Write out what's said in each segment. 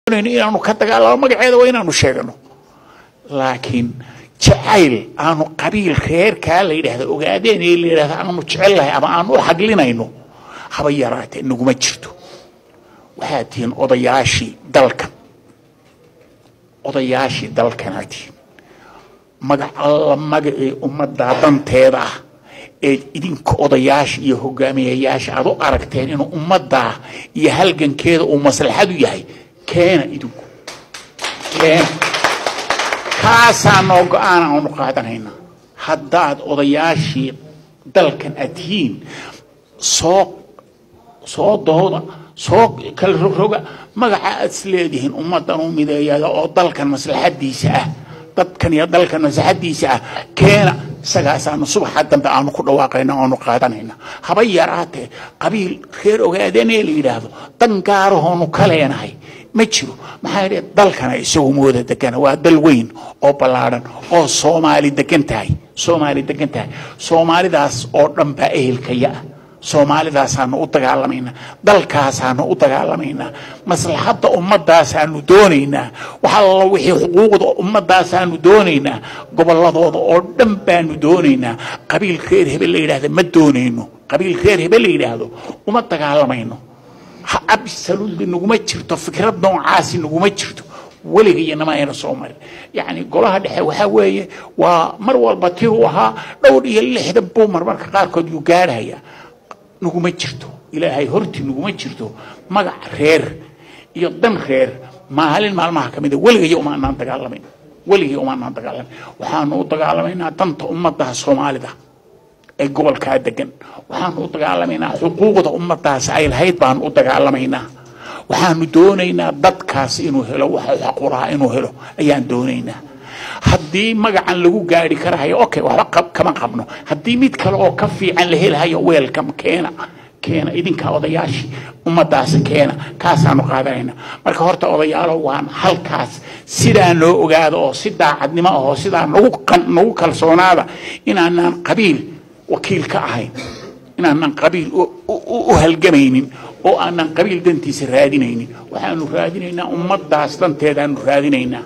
inaanu ka dagaalamo magaceeda waa inaanu sheegano laakiin jacayl aanu qabiil reerkaa la yidhaahda ogaadeen ee la yidhahda aanu jecellahay ama aanu u xaglinayno haba yaraatee naguma jirto waxaad tihiin odayaashii dalkan odayaashii dalkanaad tihiin magac alla magacii ummaddaa danteeda ah eed idinka odayaasha iyo hogaamiyayaasha aad u aragteen inuu ummaddaa iyo halgankeeda uu maslaxadu yahay keena idinku keena kaasaa noo go-aan aanu qaadanayna haddaad odayaashii dalkan aad tihiin soo soo dooda soo kala rogroga magaca aad is leedihiin ummaddan u mideeyada oo dalkan maslaxadiisa ah dadkan iyo dalkan maslaxadiisa ah keena isagaasaanu subaxa dambe aanu ku dhawaaqayna aanu qaadanayna haba yaraatee qabiil reer ogaadeenee la yidhaahdo dan gaarahoonu ka leenahay ma jiro maxaa yidhi dalkana isagu mooda degana waa dal weyn oo ballaadhan oo soomaali degan tahay soomaali degan tahay soomaalidaas oo dhan baa ehelkaya ah soomaalidaasaanu u dagaalamaynaa dalkaasaanu u dagaalamaynaa maslaxadda ummadaasaanu doonaynaa wax alla wixii xuquuqda ummadaasaanu doonaynaa gobolladooda oo dhan baanu doonaynaa qabiil reer hebel la yidhahda ma doonayno qabiil reer hebel la yidhaahdo uma dagaalamayno absolutely naguma jirto fikrad noocaasi naguma jirto weligayana ayna soo marin yacni golaha dhexe waxaa weeye waa mar walba tii uu ahaa dhowr iyo lixdan buu marmarka qaarkood yuu gaadhayaa naguma jirto ilaahay hortii naguma jirto magac reer iyo dan reer maalin maalmaha ka mida weligaya umaanaan dagaalamayn weligay umaanaan dagaalamayn waxaanu u dagaalamaynaa danta ummadda soomaalida ee gobolkaa degan waxaanu u dagaalamaynaa xuquuqda ummadaas ay lahayd baanu u dagaalamaynaa waxaanu doonaynaa dadkaas inuu helo waxa xaqulaha inuu helo ayaan doonaynaa haddii magacan lagu gaari karahayo okay waxba kama qabno haddii mid kale oo ka fiican la helahayo weelkam keena keena idinka odayaashii ummadaas keena kaasaanu qaadanayna marka horta odayaalo waan halkaas sidaa noo ogaada oo si daacadnimo ahoo sidaa nagu nagu kalsoonaada inaanaan qabiil wakiil ka ahayn inaanan qabiil u halgamaynin oo aanan qabiil dantiisa raadinaynin waxaanu raadinaynaa ummadaas danteedaanu raadinaynaa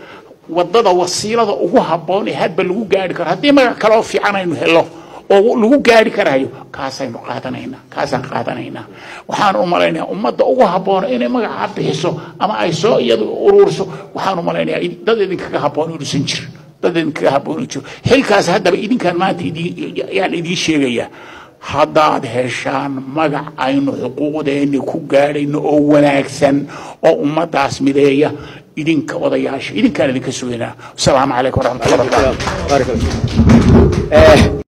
wadada wasiilada ugu habboon ee hadba lagu gaari karo haddii magac kale oo fiican aynu helo oo lagu gaari karayo kaasaynu qaadanaynaa kaasaan qaadanaynaa waxaan u malaynayaa ummadda ugu habboon inay magaca bixiso ama ay soo iyadu ururiso waxaan u malaynayaa dad idinkaga habboon inuusan jirin dad idinkaga habboon inuu jiro xilkaas haddaba idinkaan maanta yaan idiin sheegayaa haddaad heshaan magac aynu xuquuqdeenni ku gaadhayno oo wanaagsan oo ummadaas mideeya idinka odayaasha idinkaan idinka sugaynaa asalaamu calaykum waraxmatullahi wabarakatu